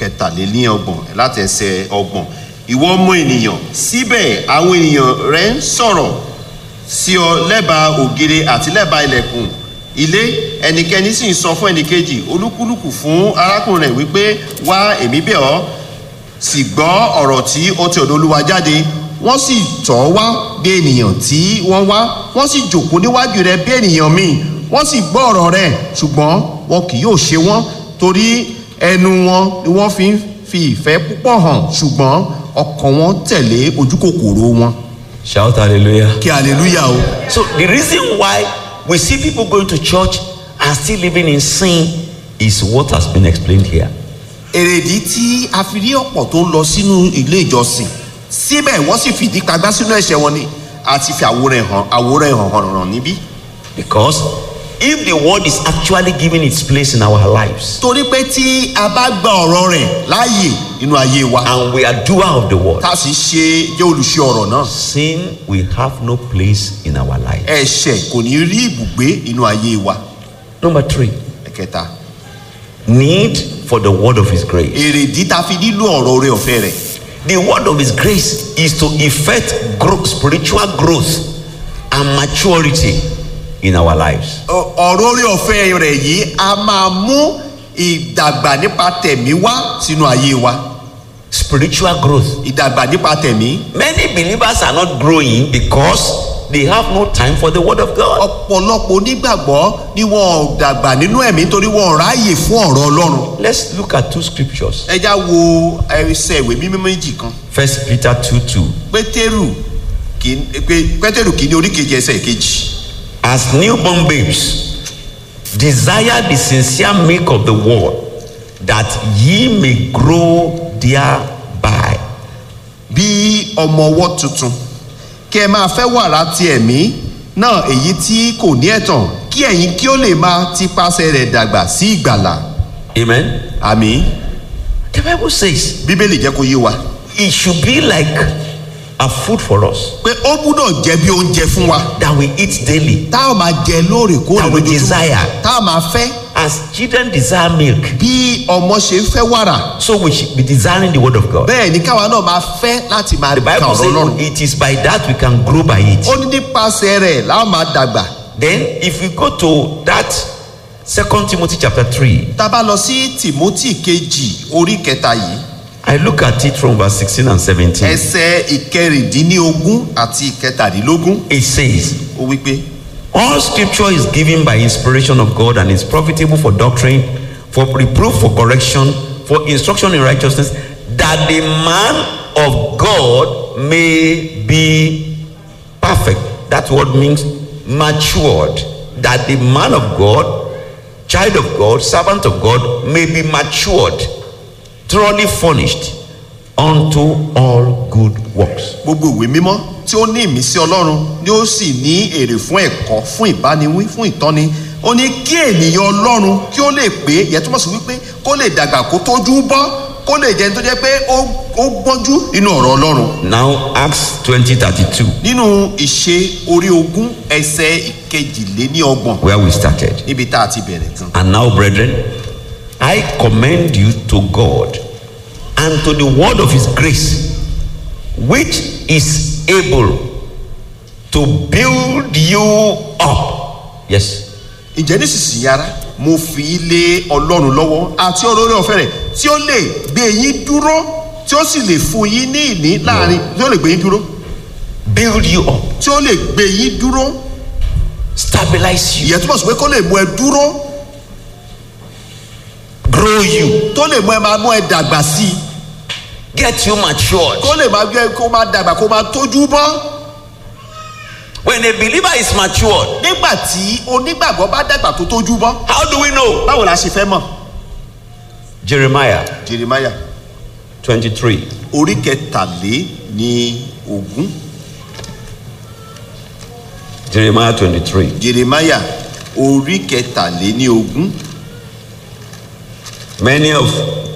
kẹtàlélọ́gbọ̀n láti ẹsẹ̀ ọgbọ̀n ìwọ ọmọ ènìyàn síbẹ̀ àwọn ènìyàn rẹ̀ ń sọ̀rọ̀ sí ọ lẹ́bàá ògiri àti lẹ́bàá ilẹ̀kùn ilé ẹnikẹ́ni sì ń sọ fún ẹnìkejì olúkúlùkù fún arákùnrin rẹ̀ wípé wá èmi bẹ̀ ọ́ sì gbọ́ ọ̀rọ̀ tí ó ti ọ̀dọ̀ olúwa jáde wọ́n sì tọ̀ ọ́ wá bí ènìyàn tí wọ́n wá wọ́n sì jòkó níwájú rẹ̀ bí ènìyàn míì wọ́n sì gbọ́ ọ̀rọ̀ rẹ̀ ṣùgbọ́n wọn kì yóò ṣe wọ́n torí ẹnu wọn ni wọ́n fi ń fi ìfẹ́ púpọ̀ hàn ṣùgbọ́n ọkàn wọn tẹ̀lé ojúkòkòrò wọn. Shout hallelujah. kí hallelujah o. So the reason why we see people going to church and still living in sin is what has been explained here. èrèdí tí a fi rí ọ̀pọ̀ tó ń lọ sínú ilé ìjọsìn síbẹ̀ wọ́n sì fìdí kagbá sínú ẹ̀ṣẹ̀ wọn ni àti fi àwòrán ẹ̀ hàn àwòrán ẹ̀ hàn hàn hàn níbí. Because if the word is actually giving its place in our lives torí pé tí a bá gba ọ̀rọ̀ rẹ̀ láàyè nínú ayé wa and we are doer of the word, tá a sì ṣe jẹ́ olùṣe ọ̀rọ̀ náà sin will have no place in our life. ẹ̀ṣẹ̀ kò ní rí ibùgbé inú ayé wa. Number three, ẹ̀kẹta need for the word of his grace. èrèdí tá a fi nílò ọ̀rọ̀ orí ọ̀fẹ́ rẹ̀ The word of his grace is to effect growth, spiritual growth and maturity in our lives. Ọ- ọ̀rọ̀ orí ọ̀fẹ́ rẹ̀ yìí a máa mú ìdàgbà nípa tẹ̀mí wá sínú ayé wa Spiritual growth. ìdàgbà nípa tẹ̀mí Many believers are not growing because they have no time for the word of God. ọ̀pọ̀lọpọ̀ onígbàgbọ́ ni wọn ò dàgbà nínú ẹ̀mí torí wọn ò ráàyè fún ọ̀rọ̀ ọlọ́run Let's look at two scriptures. ẹ já wo ẹsẹ̀ ìwé mímọ́ méjì kan First Peter 2 2. pétérù kìí- pé- pétérù kìíní oríkejì ẹsẹ̀ kejì As newborn babes, desire the sincere milk of the word, that ye may grow thereby. bí ọmọ ọwọ́ tuntun kí ẹ máa fẹ́ wàrà ti ẹ̀mí náà èyí tí kò ní ẹ̀tàn kí ẹ̀yin kí ó lè máa tipasẹ̀ rẹ̀ dàgbà sí ìgbàlà Amen. àmì The Bible says bíbélì jẹ́ kó yé wa it should be like a food for us pé ó gbúdọ̀ jẹ́ bí oúnjẹ fún wa that we eat daily. tá a máa jẹ lóòrèkóòrè That we lójoojúmọ́ desire. tá a máa fẹ́ As children desire milk, bí ọmọ ṣe ń fẹ́ wàrà so we should be desiring the word of God. bẹ́ẹ̀ ni káwa náà máa fẹ́ láti máa The ka Bible ọ̀rọ̀ ọlọ́run says it is by that we can grow by it. ó ní nípasẹ̀ rẹ̀ láwọn máa dàgbà Then, if we go to that Second Timothy chapter three, tá a bá lọ sí tìmọ́tì kejì orí kẹta yìí I look at it from verse sixteen and seventeen. ẹsẹ̀ ìkẹrìndínlógún àti ìkẹtàdínlógún It says, ó wí pé "All Scripture is given by inspiration of God and is profitable for doctrine, for reproof, for correction, for instruction in righteousness, that the man of God may be perfect." That word means matured. That the man of God, child of God, servant of God may be matured, thoroughly furnished unto all good works. gbogbo ìwé mímọ́ tí ó ní ìmísí ọlọ́run ni ó sì ní èrè fún ẹ̀kọ́ fún ìbániwí fún ìtọ́ni ó ní kí ènìyàn ọlọ́run kí ó lè pé ìyẹn túmọ̀ sí wípé kó lè dàgbà kó tójú bọ́ kó lè jẹ́ tó jẹ́ pé ó ó gbọ́njú nínú ọ̀rọ̀ ọlọ́run Now, Acts 20 32, nínú ìṣe orí ogún ẹsẹ̀ ìkejìléníọgbọ̀n where we started. níbi tá a ti bẹ̀rẹ̀ gan. And now, brethren, I commend you to God and to the word of his grace, which is able to build you up. Yes. ǹjẹ́ nísinsìnyí ara mo fi í lé ọlọ́run lọ́wọ́ àti ọ̀rọ̀ orí ọ̀fẹ́ rẹ̀ tí ó lè gbé yín dúró tí ó sì lè fún yín ní ìní láàrin tí ó lè gbé yín dúró Build you up, tí ó lè gbé yín dúró stabilize you, ìyẹn túmọ̀ sí pé kó lè mú ẹ dúró grow you, tó lè mú ẹ máa mú ẹ dàgbà sí i get you matured. kó lè máa gbé kó máa dàgbà kó máa tójú bọ́ When a believer is matured, nígbà tí onígbàgbọ́ bá dàgbà tó tójú bọ́ how do we know? báwo la ṣe fẹ́ mọ̀ Jeremiah jeremaya 23. orí kẹtàlé ní ogún Jeremiah 23. jeremaya orí kẹtàlé ní ogún Many of